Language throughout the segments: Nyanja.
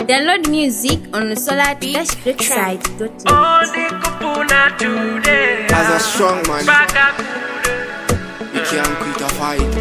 Download music on the solar dash great site. Only kupuna today. As a strong man, Baka you can't quit a fight.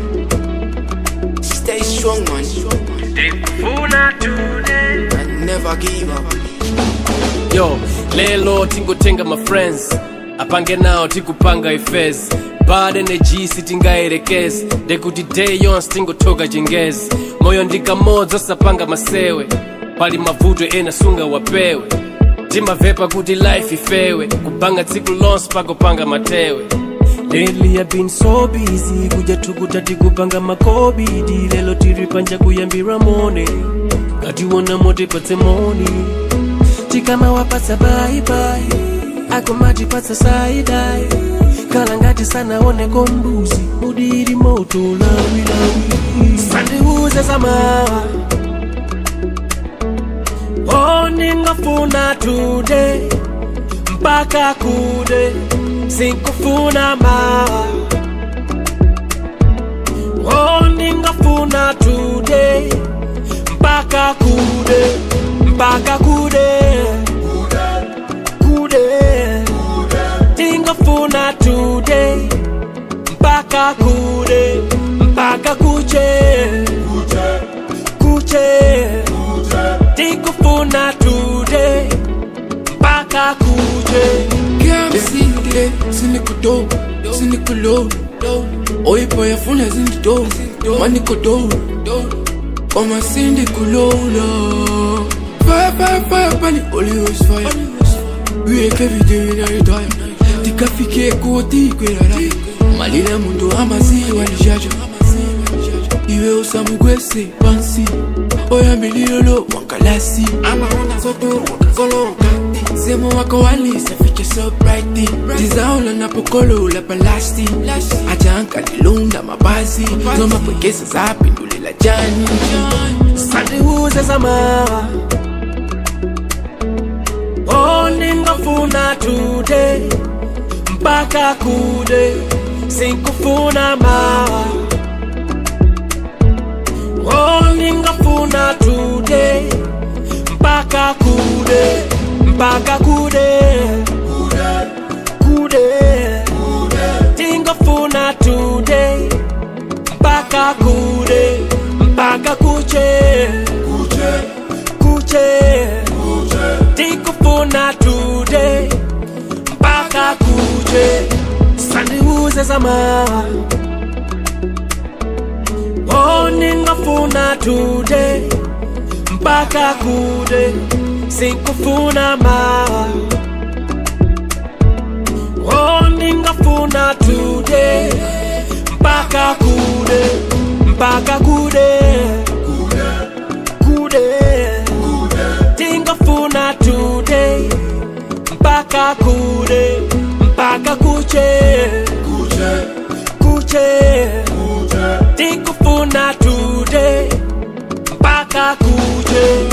Stay strong, man, kude kupuna today. and never give up. yo lelo tingotenga mafriends apange nawo tikupanga ifezi bad energy sitingayerekezi ndekuti day yonse tingotoka chingezi moyo ndikamodzi osapanga masewe pali mavuto ena sunga wapewe timavepa kuti life ifewe kupanga tsiku lonse pakopanga matewe Lately I've been so busy kuja tukuta tikupanga makobidi lelo tiri panja kuyambira mone ngatiwona mote patse moni tikama wapatsa baibai akomatipatsa saidai kala ngati sanaoneko mbuzi mudiri moto lawilawi sandiuze zamawa oningafuna today mpaka kude sinkufuna mawa oningafuna today mpaka kude mpaka kude kude tingafuna today mpaka kude mpaka kuche kuche tingafuna today mpaka kuche Can't see it, sinikudo, sinikulo. Oye boy, afuna zindido, manikodo. Koma sindikulola. Fire, fire, fire, pani always fire. We make every day in our time. Tikafike koti kwelala. Malila mundu amaziwa nijaja. Iwe usamugwese pansi. Oya mililolo wankalasi. Ama wana zoto wakazolo wakati. Semo wako wali safiche so brighty. Tizaola na pokolo la palasti. Ajanka lilunda mabazi. Zoma pwekesa zapi ndulela jani. sandiuze zamawa oningafuna today mpaka kude sinkufuna mawa oningafuna today mpaka kude mpaka kude kude tingafuna today mpaka kude mpaka kuche kuche tikufuna today mpaka kuche sandiuze zamawa oningafuna today mpaka kude sinkufuna mawa oningafuna today mpaka kude mpaka kude kude tingafuna today mpaka kude mpaka kuche kuche tikufuna today mpaka kuche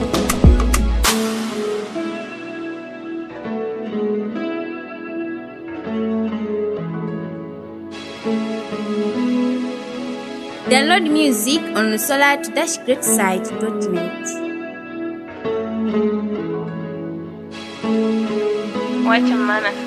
Download music on the solar dash great site.net. Wacha maana